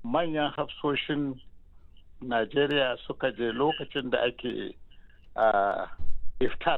manyan hafsoshin najeriya suka je lokacin da ake uh, iftar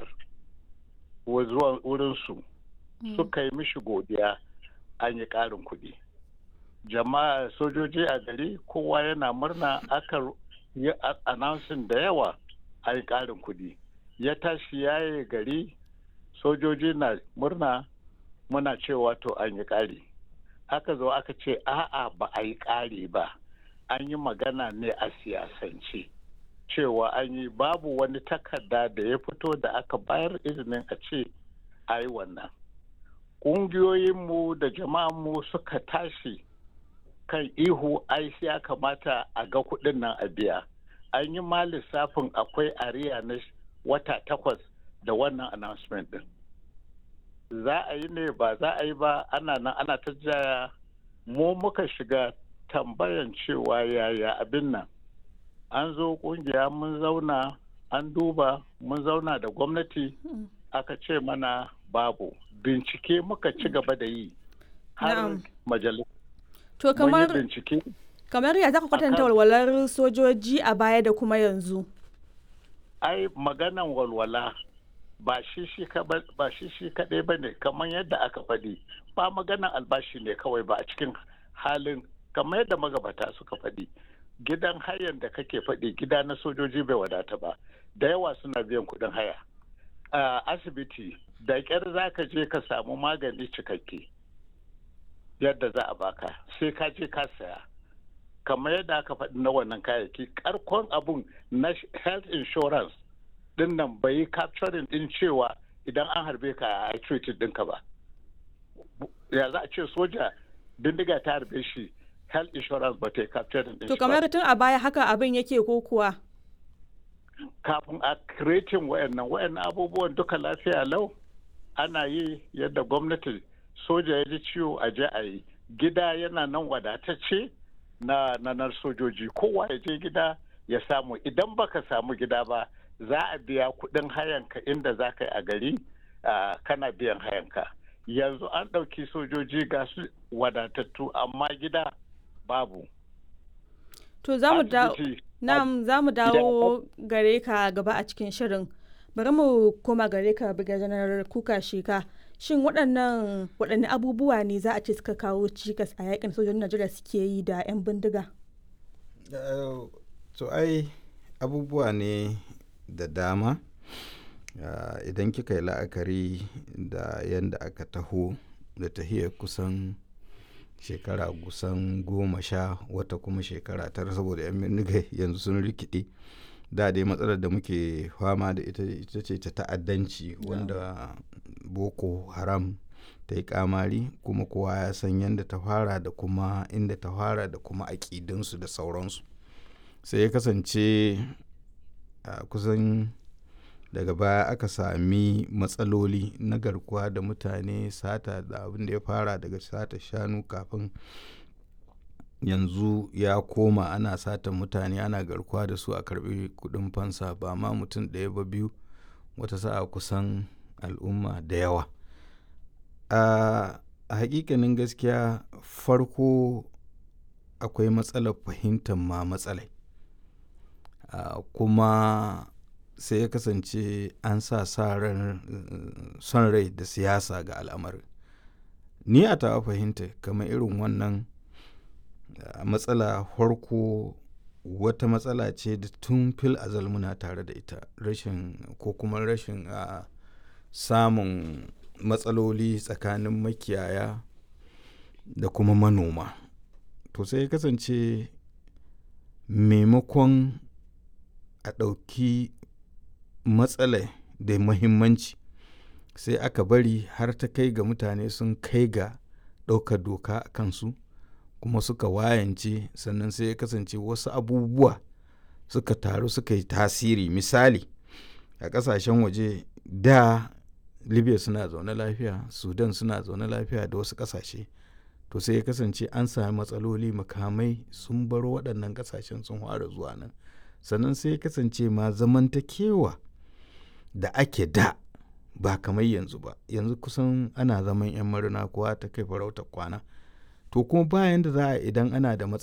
zuwa wurinsu suka yi mishi godiya an yi ƙarin kuɗi jama'a sojoji a gari kowa yana murna aka yi announcing da yawa an yi ƙarin kuɗi ya tashi yaye gari sojoji na murna muna cewa to an yi ƙari aka zo aka ce a'a ba a yi ƙari ba an yi magana ne a siyasance cewa an yi babu wani takarda da ya fito da aka bayar izinin a ce a yi wannan ƙungiyoyinmu da jama'anmu suka tashi kan ihu ai ya kamata a ga kuɗin nan a biya an yi ma lissafin akwai ariya na wata takwas da wannan announcement din za a yi ne ba za a yi ba ana nan ana ta jaya mu muka shiga tambayan cewa yaya abin nan an zo kungiya mun zauna an duba mun zauna da gwamnati aka ce mana babu bincike muka ci gaba da yi har majalis to kamar kamar ya zaka kwatanta walwalar sojoji a baya da kuma yanzu ai maganan walwala ba shi shi kaɗai ba ne kamar yadda aka faɗi ba maganan albashi ne kawai ba a cikin halin kamar yadda magabata suka faɗi gidan hayan da kake faɗi gida na sojoji bai wadata ba da yawa suna biyan kuɗin haya a asibiti da ƙyar za ka je ka samu magani cikakke yadda za a baka sai ka je ka saya kamar yadda aka faɗi na wannan kayayyaki karkon abun na health insurance din nan bai yi capturing din cewa idan an harbe ka a treated ɗinka ba ya za a ce soja bindiga ta harbe shi health insurance ba ta yi capturing din to kamar tun a baya haka abin yake ko kuwa kafin a creating wayannan wayannan abubuwan duka lafiya lau ana yi yadda gwamnati soja ya ji ciwo a je a yi gida yana nan wadatacce na nanar sojoji kowa ya je gida ya samu idan baka samu gida ba za a biya kudin hayanka inda za ka yi a gari kana biyan hayanka yanzu an ɗauki sojoji ga su wadatattu amma gida babu to za mu dawo gare ka gaba a cikin shirin bari mu koma gare ka biga janar kuka shika shin waɗannan waɗanne abubuwa ne za a ce suka kawo cikas a yakin sojojin najeriya suke yi da 'yan bindiga to ai abubuwa ne da dama idan kika yi la'akari da yadda aka taho da tahiyar kusan shekara kusan goma sha wata kuma shekara tara saboda 'yan bindiga yanzu sun rikide da dai matsalar da muke fama da ita ita ce ta ta'addanci wanda boko haram ta yi kamari kuma kowa ya san yadda ta fara da kuma inda ta fara da kuma aƙidinsu da sauransu sai ya kasance a kusan daga baya aka sami matsaloli na garkuwa da mutane sata da abin da ya fara daga sata shanu kafin yanzu ya koma ana sata mutane ana garkuwa da su a karbi kudin fansa ba ma mutum ɗaya ba biyu wata sa'a kusan al'umma da yawa a hakikanin gaskiya farko akwai matsalar fahimtar ma matsalai kuma sai ya kasance an sa son rai da siyasa ga al'amarin ni a tawa fahimta kamar irin wannan matsala farko wata matsala ce da tun fil azal muna tare da ita rashin ko kuma rashin a samun matsaloli tsakanin makiyaya da kuma manoma to sai ya kasance maimakon a ɗauki matsala da muhimmanci sai aka bari har ta kai ga mutane sun kai ga ɗaukar doka a kansu kuma suka wayance sannan sai ya kasance wasu abubuwa suka taru suka yi tasiri misali a ƙasashen waje da libya suna zaune lafiya sudan suna zaune lafiya da wasu ƙasashe to sai ya kasance an sami matsaloli makamai sun baro waɗannan ƙasashen sun fara zuwa nan sannan sai ya kasance ma zamantakewa da ake da ba kamar yanzu ba yanzu kusan ana zaman 'yan marina kowa ta kai farautar kwana to kuma bayan da za a idan ana da matsala